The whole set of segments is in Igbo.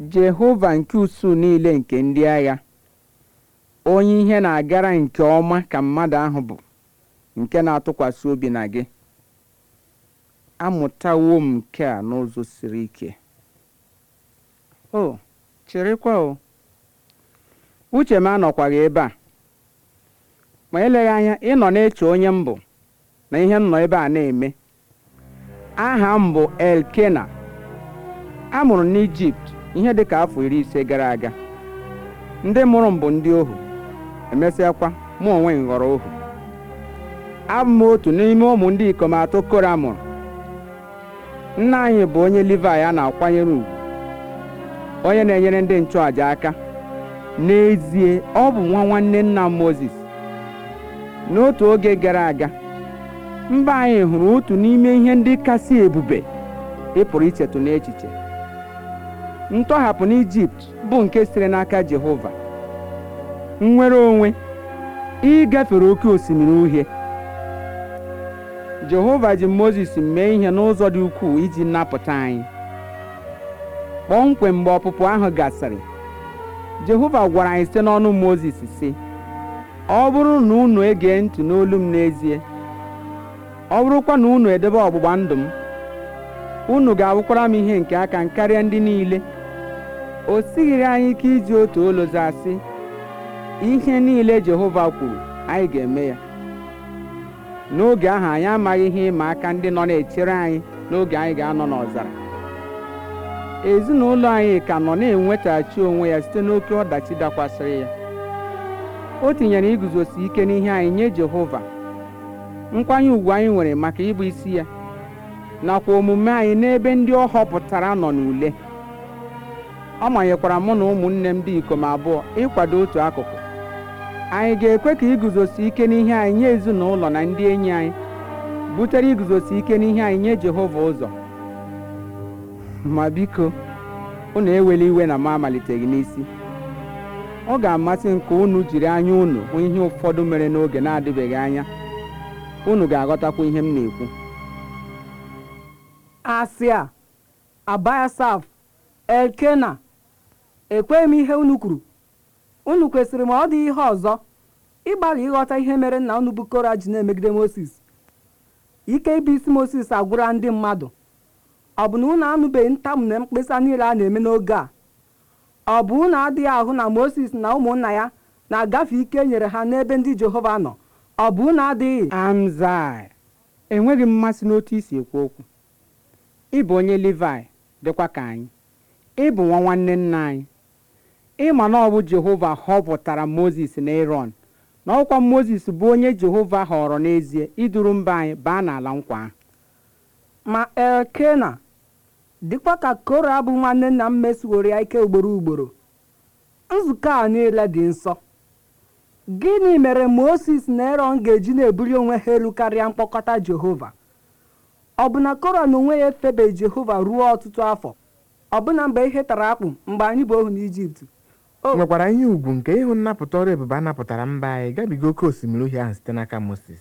jehova nke usuu niile nke ndị agha onye ihe na-agara nke ọma ka mmadụ ahụ bụ nke na-atụkwasị obi na gị amụtawo m nke a n'ụzọ siri ike o chịrịkwa o uche m anọkwaghị ebe a ma eleghị anya ịnọ na-eche onye m bụ na ihe m nọ ebe a na-eme aha m bụ elkena a mụrụ n'ijipt ihe dị ka afọ iri ise gara aga ndị mụrụ m bụ ndị ohu emesịakwa mụ onwe m ghọrọ ohu abụ m otu n'ime ụmụ ndị ikom atọ kora mụrụ nna anyị bụ onye livai a na-akwanyere ugwu onye na-enyere ndị nchụàja aka n'ezie ọ bụ nwa nwanne nna m mozis n'otu oge gara aga mba anyị hụrụ otu n'ime ihe ndị kasị ebube ị pụrụ ichetụ n'echiche ntọhapụ n'ijipt bụ nke sitere n'aka jehova nnwere onwe ịgafere oke osimiri uhie jehova ji mozis mee ihe n'ụzọ dị ukwuu iji napụta anyị kpọmkwem mgbe ọpụpụ ahụ gasịrị jehova gwara anyị site n'ọnụ mozis sị ọ bụrụ na unu ege ntị n'olu m n'ezie ọ bụrụkwa na unu edebe ọgbụgba ndụ m unu ga-abụkwara m ihe nke aka m karịa ndị niile o sighịrị anyị ike iji otu olu zaa sị ihe niile jehova kwuru anyị ga-eme ya n'oge ahụ anyị amaghị ihe ịma aka ndị nọ na-echere anyị n'oge anyị ga-anọ n'ọzara ezinụlọ anyị ka nọ na-enwetaghachi onwe ya site n'oke ọdachi dakwasịrị ya o tinyere iguzosi ike n'ihe anyị nye jehova nkwanye ùgwù anyị nwere maka ịbụ isi ya nakwa omume anyị n'ebe ndị ọ họpụtara nọ n'ule ọ manyekwara mụ na ụmụnne m dị ikom abụọ ịkwado otu akụkụ anyị ga-ekwe ka iguzosi ike n'ihe anyị nye ezinụlọ na ndị enyi anyị butere iguzosi ike n'ihe anyị nye jehova ụzọ ma biko unu ewela iwe na m amaliteghị n'isi ọ ga-amasị m ka unu jiri anya unu hụ ihe ụfọdụ mere n'oge na-adịbeghị anya unu ga-aghọtakwa ihe m na-ekwu asịa abiasaf elkena ekweghị m ihe unu kwuru unu kwesịrị ma ọ dị ihe ọzọ ịgbalị ịghọta ihe mere nna unu bụ kora ji na-emegide moses ike ịbụ isi moses agwụra ndị mmadụ ọ bụ na unu anụbeghị ntamu na mkpesa niile a na-eme n'oge a ọ bụ unu adịghị ahụ na moses na ụmụnna ya na-agafe ike e nyere ha n'ebe ndị jehova nọ ọ bụ unu adịghị amzai enweghị m mmasị n'otu isi ekwu okwu ị bụ onye livai dịkwa ka anyị ị bụ nwa nwanne nna anyị ịma na ọ bụ jehova họpụtara mozis na eron na ọkwa mozis bụ onye jehova họrọ n'ezie iduru mba anyị baa n'ala nkwa ahụ ma elkena dịkwa ka kora bụ nwanne nna m mesiworo ya ike ugboro ugboro nzukọ a niile dị nsọ gịnị mere moses na eron ga-eji na-ebuli onwe ha elu karịa mkpọkọta jehova ọbụna kora na onwe ya efebeghị jehova ruo ọtụtụ afọ ọbụna mgbe ihe tara akpụ mgbe anyị bụ ohu n'ijipt o nwekwara ihe ugwu nke ịhụ nnapụta ọrụ ebube a napụtara mba anyị gabiga oke osimiri uhie ahụ site n'aka moses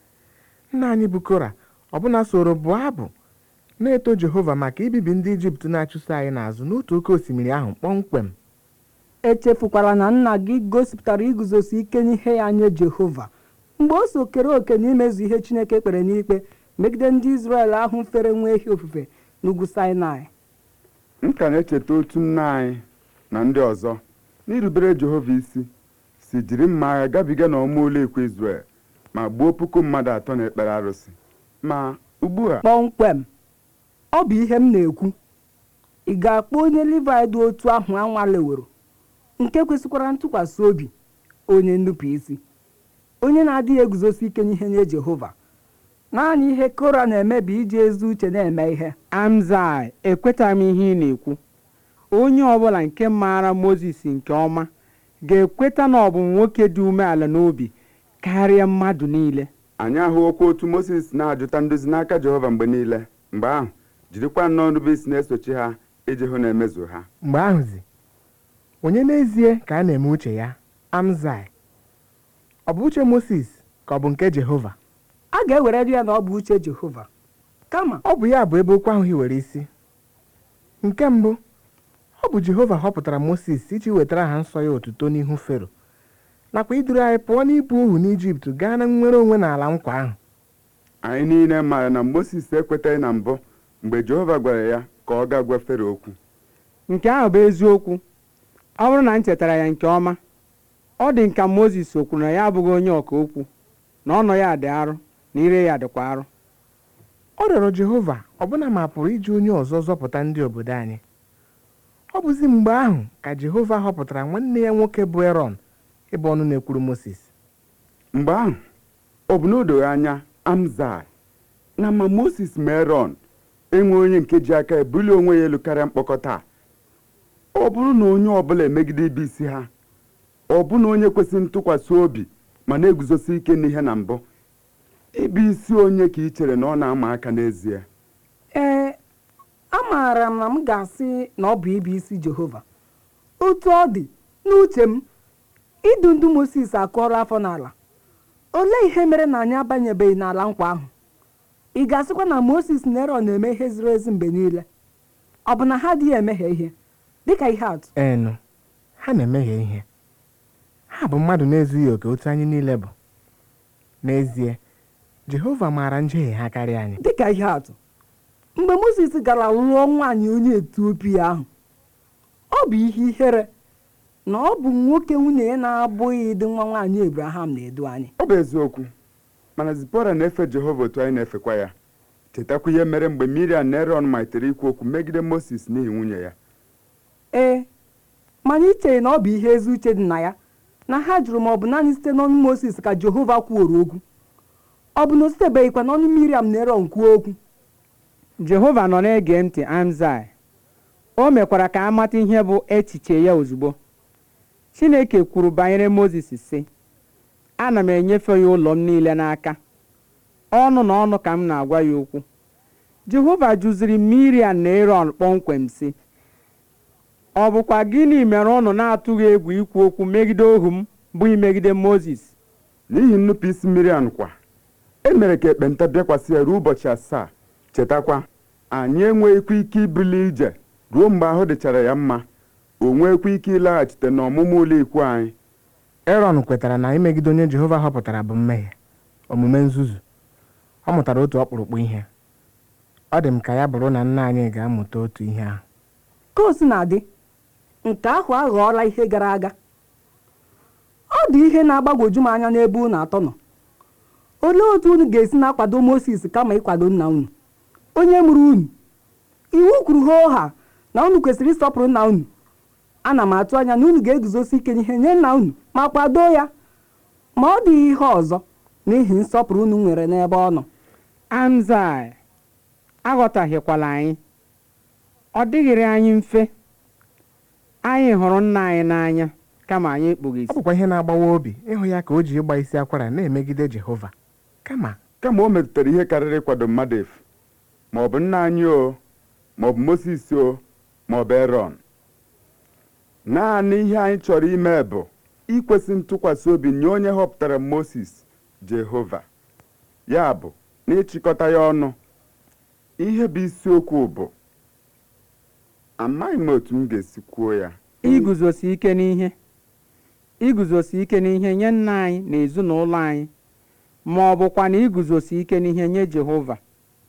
nna anyị bụ kora ọbụna soro bụọ abụ na-eto jehova maka ibibi ndị ijipt na-achụso anyị n'azụ n'otu oke osimiri ahụ kpọmkwem echefukwala na nna gị gosipụtara iguzosi ike n'ihe ya nye jehova mgbe o so kere òkè n'imezu ihe chineke kpere n'ikpe megide ndị izrel ahụ fere nwa ehi ofufe n'ugwu sinai m ka na-echeta otu nna anyị na ndị ọzọ n'irubere jehova isi si jiri mma agha gabiga n'ọma ụlọ ekwe izrel ma gbuo puku mmadụ atọ na ekpere arụsị ma ugbu a kpọmkwem ọ bụ ihe m na-ekwu ị ga-akpọ onye livai dị otu ahụ anwaleworo nke kwesịkwara ntụkwasị obi onye nnupụ isi onye na-adịghị eguzosi ike n'ihe nye jehova naanị ihe kora na-eme bụ iji ezi uche na-eme ihe amzai ekwetaghị m ihe ị na-ekwu onye ọbụla nke maara mozis nke ọma ga-ekweta na ọ bụ nwoke dị umeala n'obi karịa mmadụ niile anyị ahụokwa otu moses na-ajụta nduzi n'aka jehova mgbe niile mgbe ahụ jirikwa nnọọ nrube isi na-esochi ha iji hụ na emezu ha mgbe ahụzi onye n'ezie ka a na-eme uche ya amzai ọ bụ uche moses ka ọ bụ nke jehova a ga-ewere ya na ọ bụ uche jehova kama ọ bụ ya bụ ebe okwu ahụ hiwere isi nke mbụ ọ bụ jehova họpụtara moses iji wetara ha nsọ ya otuto n'ihu fero nakwa iduru anyị pụọ n'ịbụ ohu n'ijipt gaa na nnwere onwe n'ala nkwa ahụ anyị niile maara na moses ekwetaghị na mbụ mgbe jehova gwara ya ka ọ gaa gwa fero okwu nke ahụ bụ eziokwu ọ bụrụ na m chetara ya nke ọma ọ dị nka moses o kwuru na ya abụghị onye ọka okwu na ọnụ ya dị arụ na ire ya dịkwa arụ ọ rịọrọ jehova ọbụna ma pụrụ iji onye ọzọ zọpụta ndị obodo anyị ọ bụzi mgbe ahụ ka jehova họpụtara nwanne ya nwoke bụ erọn ịbụ ọnụ na-ekwuru moses mgbe ahụ ọ bụ na o doghị anya amzai na ma moses ma erọn enwe onye nke ji aka ebuli onwe ya elu karịa mkpọkọta a. ọ bụrụ na onye ọbụla emegide ibe isi ha ọ bụ na onye kwesịrị ntụkwasị obi ma na-eguzosi ike n'ihe na mbụ ịbụ isi onye ka ị chere na ọ na-ama aka n'ezie ee amaara m na m ga-asị na ọ bụ ibe isi jehova otu ọ dị n'uche m idu ndụ moses akụọrọ afọ n'ala olee ihe mere na anyị abanyebeghị n'ala nkwa ahụ ị ga-asịkwa na moses na erọn na-eme ihe ziri ezi mgbe niile ọ bụ na ha adịghị emehie ihe dịka ihe atụ enu ha na-emehie ihe ha bụ mmadụ na-ezughị oke otu anyị niile bụ n'ezie jehova maara njehie ha karịa anyị dịka ihe atụ mgbe moses gara lụọ nwaanyị onye etiopia ahụ ọ bụ ihe ihere na ọ bụ nwoke nwunye ya na-abụghị dị nwa nwaanyị abraham na-edu anyị ọ bụ eziokwu mana zipora na-efe jehova otu anyị na-efekwa ya chetakwa ihe mere mgbe miriam na erọn malitere ikwu okwu megide moses n'ihi nwunye ya ee mana iche na ọ bụ ihe ezi uche dị na ya na ha jụrụ ma ọ bụ naanị site n'ọnụ moses ka jehova kwuoro okwu ọ bụ na o sitebeghịkwa n'ọnụ miriam na erọn kwuo okwu jehova nọ na-ege ntị amzai o mekwara ka a mata ihe bụ echiche ya ozugbo chineke kwuru banyere moses sị ana m enyefe ya ụlọ m niile n'aka ọnụ na ọnụ ka m na-agwa ya okwu jehova jụziri miriam na erọn kpọmkwem sị ọ bụkwa gịnị mere ụnụ na-atụghị egwu ikwu okwu megide ohu m bụ imegide moses n'ihi nnupụisi miriam kwa e mere ka ekpenta bịakwasị ya ruo ụbọchị asaa chetakwa anyị enweghịkwa ike ibuli ije ruo mgbe ahụ dịchara ya mma o nweekwa ike ịlaghachite n'ọmụmụ ụlọ ikwu anyị erọn kwetara na imegide onye jehova họpụtara bụ mmehie omume nzuzu ọ mụtara otu ọkpụrụkpụ ihe ọ dị m ka ya bụrụ na nna anyị ga-amụta otu ihe ahụ ka o si na-adị nke ahụ aghọọla ihe gara aga ọ dị ihe na-agbagwoju m anya n'ebe unu atọ nọ olee otu unu ga-esi na-akwado moses kama ịkwado nna unu onye mụrụ unu iwu kwuru hoo ha na unu kwesịrị ịsọpụrụ nna unu ana m atụ anya na unu ga-eguzosi ike n'ihe nye nna unu ma kwado ya ma ọ dịghị ihe ọzọ n'ihi nsọpụrụ unu nwere n'ebe ọ nọ amzai aghọtaghịkwala anyị ọ dịghịrị anyị mfe anyị hụrụ nna anyị n'anya kama anyị ekpughị ọ isi bụkwa ihe na-agbawa obi ịhụ ya ka o ji ịgba isi akwara na-emegide jehova kama kama o metụtara ihe karịrị ịkwado mmadụ efu ma ọ bụ nna anyị o ma ọ bụ moses o ma ọ bụ erọn naanị ihe anyị chọrọ ime bụ ikwesị ntụkwasị obi nye onye họpụtara moses jehova ya bụ na ịchịkọta ya ọnụ ihe bụ isiokwu bụ amaghị m otu m ga-esi kwuo ya iguzosi ike n'ihe iguzosi ike n'ihe nye nna anyị na ezinụlọ anyị ma ọ bụkwa na iguzosi ike n'ihe nye jehova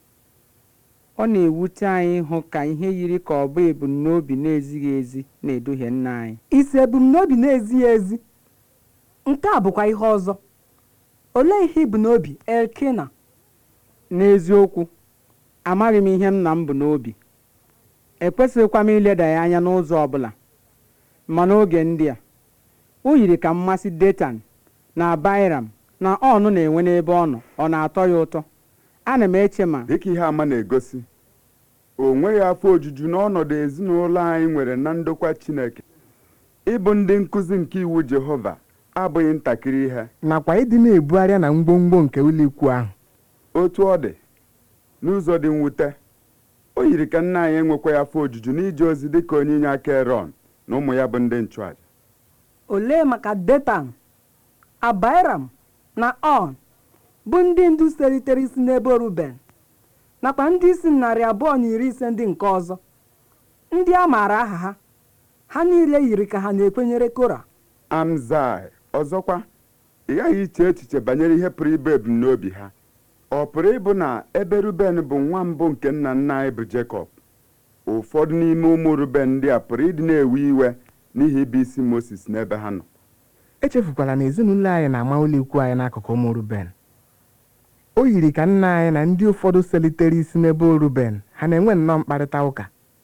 ọ na-ewute anyị ịhụ ka ihe yiri ka ọ bụ ebumnobi na-ezighị ezi na-eduhie nna anyị isi ebumnobi na-ezighị ezi nke a bụkwa ihe ọzọ olee ihe ibu n'obi elkena n'eziokwu amaghị m ihe nna m bụ n'obi ekwesịghịkwa m ileda ya anya n'ụzọ ọbụla ma n'oge ndị a o yiri ka mmasị detan na bairam na ọnụ na-enwe n'ebe ọ nọ ọ na-atọ ya ụtọ ana m eche ma dịka ihe ama na-egosi o nweghị afọ ojuju n'ọnọdụ ezinụlọ anyị nwere na ndokwa chineke ịbụ ndị nkụzi nke iwu jehova abụghị ntakịrị ihe nakwa ịdị na-ebugharịa na ngwongwo nke ụlọikwu ahụ otu ọ dị n'ụzọ dị mwute o yiri ka nna anyị enwekwaghị afọ ojuju n'ije ozi dịka onye inye aka erọn na ụmụ ya bụ ndị nchụaja olee maka detan abairam na on bụ ndị ndu seritere isi n'ebe ruben nakwa ndị isi narị abụọ na iri ise ndị nke ọzọ ndị a maara aha ha ha niile yiri ka ha na-ekwenyere kora amzai ọzọkwa ị ghaghị iche echiche banyere ihe pụrụ ịbụ ebumnobi ha ọ pụrụ ịbụ na ebe ruben bụ nwa mbụ nke nna nna anyị bụ jekọb ụfọdụ n'ime ụmụ ruben ndị a pụrụ ịdị na-ewe iwe n'ihi ịbụ isi moses n'ebe ha nọ echefukwala na ezinụlọ anyị na-ama ụlọ ikwu anyị n'akụkụ ụmụ ruben o yiri ka nna anyị na ndị ụfọdụ selitere isi n'ebe ruben ha na-enwe nnọọ mkparịta ụka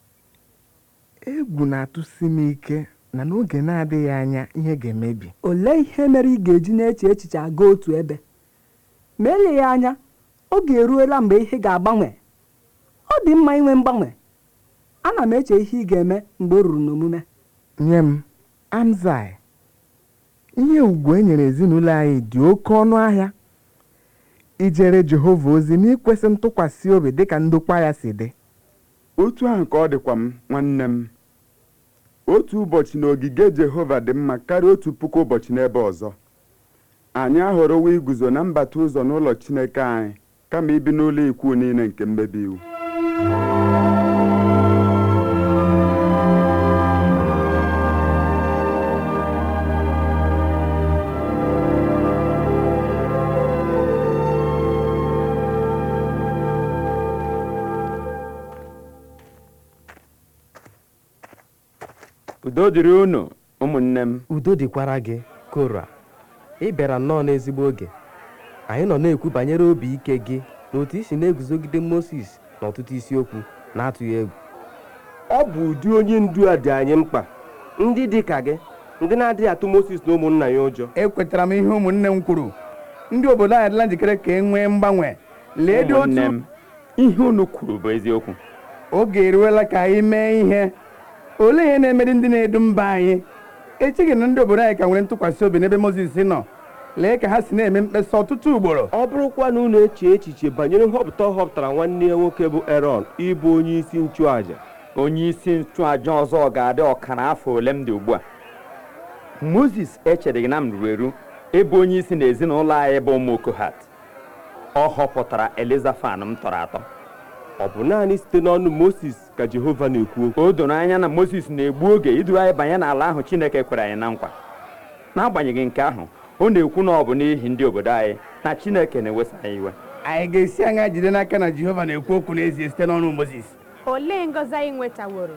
egwu na-atụsi m ike na n'oge na-adịghị anya ihe ga-emebi olee ihe mere ị ga-eji na-eche echiche aga otu ebe ma eleghị anya oge eruola mgbe ihe ga-agbanwe ọ dị mma inwe mgbanwe ana m eche ihe ị ga-eme mgbe o ruru n'omume nye m amzai ihe ugwu e nyere ezinụlọ anyị dị oke ọnụ ahịa ijere jehova ozi n'ikwesị ntụkwasị obi dịka ndokwa ya si dị otu ahụ ka ọ dịkwa m nwanne m otu ụbọchị n'ogige jehova dị mma karịa otu puku ụbọchị n'ebe ọzọ anyị ahọrọwo iguzo na mbata ụzọ n'ụlọ chineke anyị kama ibi n'ụlọ ikwu niile nke mmebi iwu udo dịrị unu ụmụnne m udo dịkwara gị kora ị bịara nnọọ n'ezigbo oge anyị nọ na-ekwu banyere obi ike gị na otu isi na-eguzogide moses n'ọtụtụ isiokwu na-atụghị egwu ọ bụ ụdị onye ndu a dị anyị mkpa ndị dị ka gị ndị na-adịghị atụ moses na ụmụnna ya ụjọ ekwetara m ihe ụmụnne m kwuru ndị obodo anyị adịla njikere ka e nwee mgbanwe lee dị ụmụnne otu m ihe unu kwuru bụ eziokwu oge eruola ka anyị mee ihe olee ihe na-emeri ndị na-edu mba anyị echeghị na ndị obodo anyị ka nwere ntụkwasị obi n'ebe mozis nọ lee ka ha si na-eme mkpesa ọtụtụ ugboro ọ bụrụkwa na unu eche echiche banyere nhọpụta ọ họpụtara nwanne ya nwoke bụ eron ịbụ onye isi nchụàja onye isi nchụaja ọzọ ga-adị ọkara afọ ole m dị ugbu a moses echereghị na m ruru eru ịbụ onye isi n'ezinụlọ anyị bụ ụmụ kohat ọ họpụtara elizafan m tọrọ atọ ọ bụ naanị site n'ọnụ moses ka jehova na-ekwu okwu o doro anya na moses na-egbu oge iduru anyị banye n'ala ahụ chineke kwere anyị na nkwa n'agbanyeghị nke ahụ ọ na-ekwu na ọ bụ n'ihi ndị obodo anyị na chineke na-ewesa anyị iwe anyị ga-esi anya jide n'aka na jehova na-ekwu okwu n'ezie site n'ọnụ mozis olee ngọzi anyị nwetaworo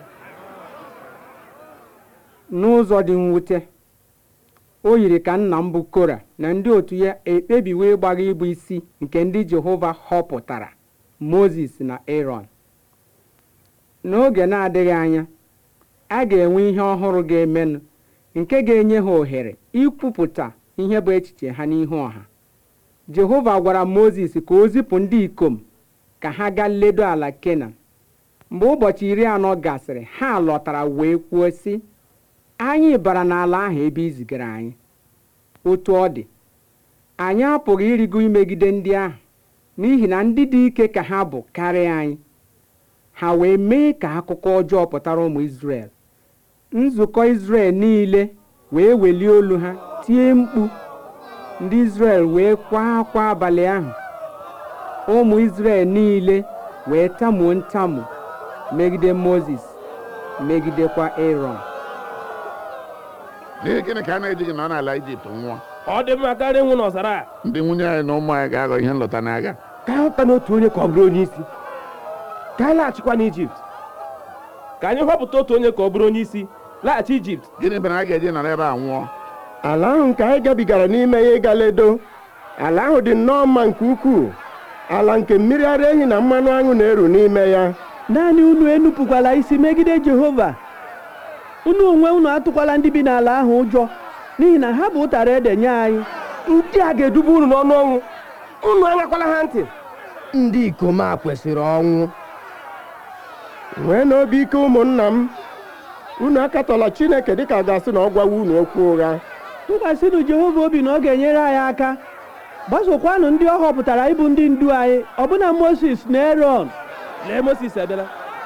n'ụzọ dị mwute o yiri ka nna m bụ kora na ndị otu ya ekpebiwo ịgbaga ịbụ isi nke ndị jehova họpụtara mozis na aaron n'oge na-adịghị anya a ga-enwe ihe ọhụrụ ga-emenụ nke ga-enye ha ohere ikwupụta ihe bụ echiche ha n'ihu ọha jehova gwara mozis ka o zipụ ndị ikom ka ha gaa ledo ala kenan mgbe ụbọchị iri anọ gasịrị ha lọtara wee kwuo sị anyị bara n'ala ahụ ebe i zigara anyị otu ọ dị anyị apụghị ịrịgo imegide ndị ahụ n'ihi na ndị dị ike ka ha bụ karịa anyị ha wee mee ka akụkọ ọjọọ pụtara ụmụ Izrel nzukọ Izrel niile wee welie olu ha tie mkpu ndị Izrel wee kwaa akwa abalị ahụ ụmụ Izrel niile wee tamuo ntamu megide Mozis megidekwa Aaron n'ihi gịnị ka a na-ejighị nọ n'ala ijipt nwụọ ọ dị mma karịa ịnwụ n'ọzara a ndị nwunye anyị na ụmụ anyị ga-aghọ ihe nlọta n'agha ka anyị hụta n'otu onye ka ọ bụrụ onye isi ka anyị laghachikwa n'ijipt ka anyị họpụta otu onye ka ọ bụrụ onye isi laghachi ijipt gịnị mere a ga-eji nọrọ ebe a nwụọ ala ahụ nke anyị gabigara n'ime ya ịga ledo ala ahụ dị nnọọ mma nke ukwuu ala nke mmiri ara ehi na mmanụ aṅụ na-eru n'ime ya naanị unu enupụkwala isi megide jehova unu onwe unu atụkwala ndị bi n'ala ahụ ụjọ n'ihi na ha bụ ụtara ede nye anyị ndị a ga-eduba unu n'ọnụ ọnwụ unu anyakwala ha ntị ndị ikom a kwesịrị ọnwụ nwee n'obi ike ụmụnna m unu akatọla chineke dịka a ga-asị na ọ gwawa unu okwu ụgha tụkwasịnụ jehova obi na ọ ga-enyere anyị aka gbasokwanụ ndị ọ họpụtara ịbụ ndị ndu anyị ọbụna moses na erọn lee moses abịala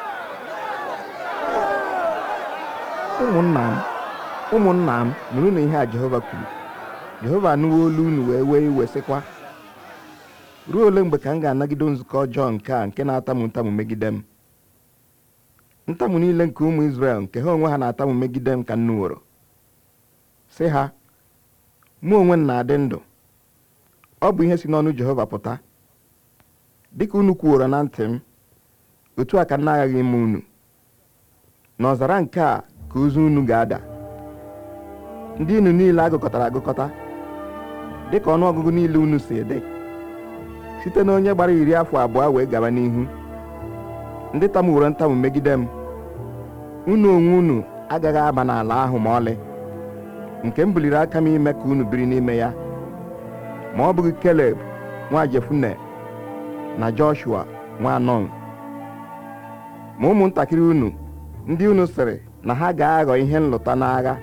ụmụnna m ụmụnna m nụrụ na ihe a jehova kwuru jehova anụwo olu unu wee wee iwe sịkwa ruo ole mgbe ka m ga-anagide nzukọ ọjọọ nke a nke na-atamu ntamu megide m ntamu niile nke ụmụ Izrel nke ha onwe ha na-atamu megide m ka m nụworo sị ha mụ onwe m na-adị ndụ ọ bụ ihe si n'ọnụ Jehova pụta dịka unu kwuoro na ntị m otu a ka m na-aghaghị ime unu n'ọzara nke a ka ozu unu ga-ada ndị unu niile agụkọtara agụkọta dịka ọnụọgụgụ niile unu si dị site na onye gbara iri afọ abụọ wee gaba n'ihu ndị tamuworo ntamu megide m unu onwe unu agaghị aba n'ala ahụ ma ọlị nke m buliri aka m ime ka unu biri n'ime ya ma ọ bụghị Keleb nwa Jefune na Joshua nwa Nun ma ụmụntakịrị unu ndị unu sịrị na ha ga-aghọ ihe nlụta n'agha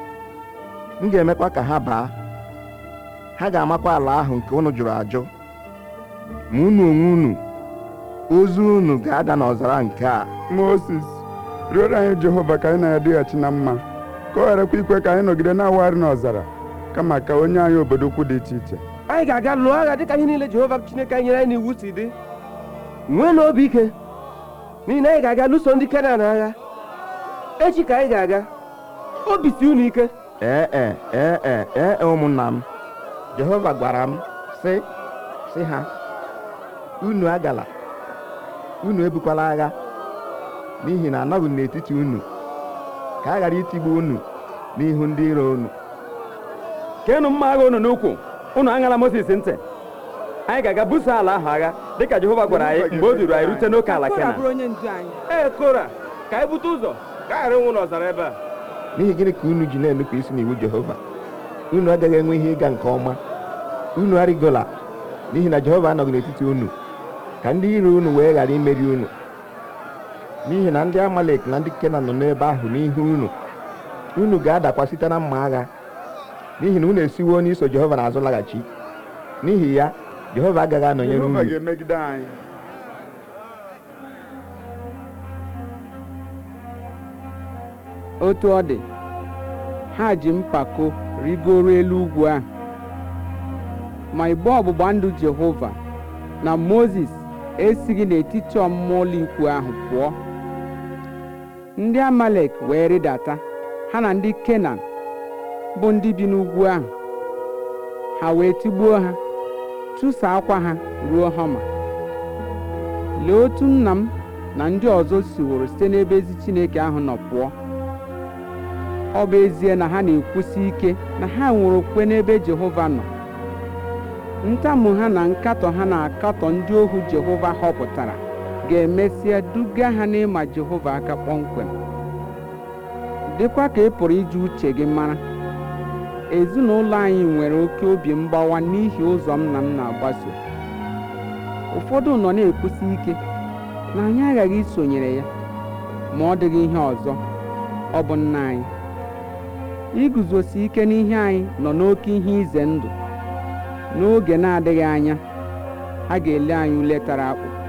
m ga-emekwa ka ha baa ha ga-amakwa ala ahụ nke unu jụrụ ajụ ma unu onwe unu ozu unu ga-ada n'ọzara nke a Moses rịọrọ anyị Jehova ka anyị na ya dịghachi na mma ka ọ gharakwa ikwe ka anyị nọgide na-awagharị n'ọzara kama ka onye anyị obodo ukwu dị iche iche anyị ga-aga lụọ agha dịka ihe niile Jehova Chineke anyị nyere anyị n'iwu si dị nwee na obi ike n'ihi na anyị ga-aga lụso ndị Kenan agha echi ka anyị ga-aga obi si unu ike ee e ee e ee e ụmụnna m Jehova gwara m sị sị ha unu agala unu ebukwala agha n'ihi na anọghị m n'etiti unu ka a ghara itigbu unu n'ihu ndị iro unu keenụ mma agha unu n'ukwu unu aṅala Mozis ntị anyị ga-aga buso ala ahụ agha dịka Jehova gwara anyị mgbe o duru anyị rute n'oke ala Kora Kenan bụrụ onye ndu anyị ee Kora ka anyị bute ụzọ ka anyị ghara ịnwụ n'ọzara ebe a n'ihi gịnị ka unu ji na-enupụ isi n'iwu Jehova unu agaghị enwe ihe ịga nke ọma unu arịgola n'ihi na Jehova anọghị n'etiti unu ka ndị iro unu wee ghara imeri unu n'ihi na ndị Amalek na ndị Kenan nọ n'ebe ahụ n'ihu unu unu ga-adakwa site na mma agha n'ihi na unu esiwo n'iso Jehova n'azụ laghachi n'ihi ya Jehova agaghị anọnyere Jehova unu ga-emegide anyị otu ọ dị ha ji mpako rigoro elu ugwu ahụ ma igbe ọgbụgba ndụ Jehova na Mozis esighị n'etiti ọmụma ụlọikwu ahụ pụọ ndị Amalek wee rịdata ha na ndị Kenan bụ ndị bi n'ugwu ahụ ha wee tigbuo ha chụsaa akwa ha ruo Homa lee otu nna m na ndị ọzọ siworo site n'ebe ezi Chineke ahụ nọ pụọ ọ bụ ezie na ha na-ekwusi ike na ha nwere okwukwe n'ebe Jehova nọ ntamu ha na nkatọ ha na-akatọ ndị ohu Jehova họpụtara ga-emesịa duga ha n'ịma Jehova aka kpọmkwem dịkwa ka ị pụrụ iji uche gị mara ezinụlọ anyị nwere oke obi mgbawa n'ihi ụzọ m na m na-agbaso ụfọdụ nọ na-ekwusi ike na anyị aghaghị isonyere ya ma ọ dịghị ihe ọzọ ọ bụ nna anyị iguzosi ike n'ihe anyị nọ n'oke ihe ize ndụ n'oge na-adịghị anya a ga-ele anyị ule tara akpụ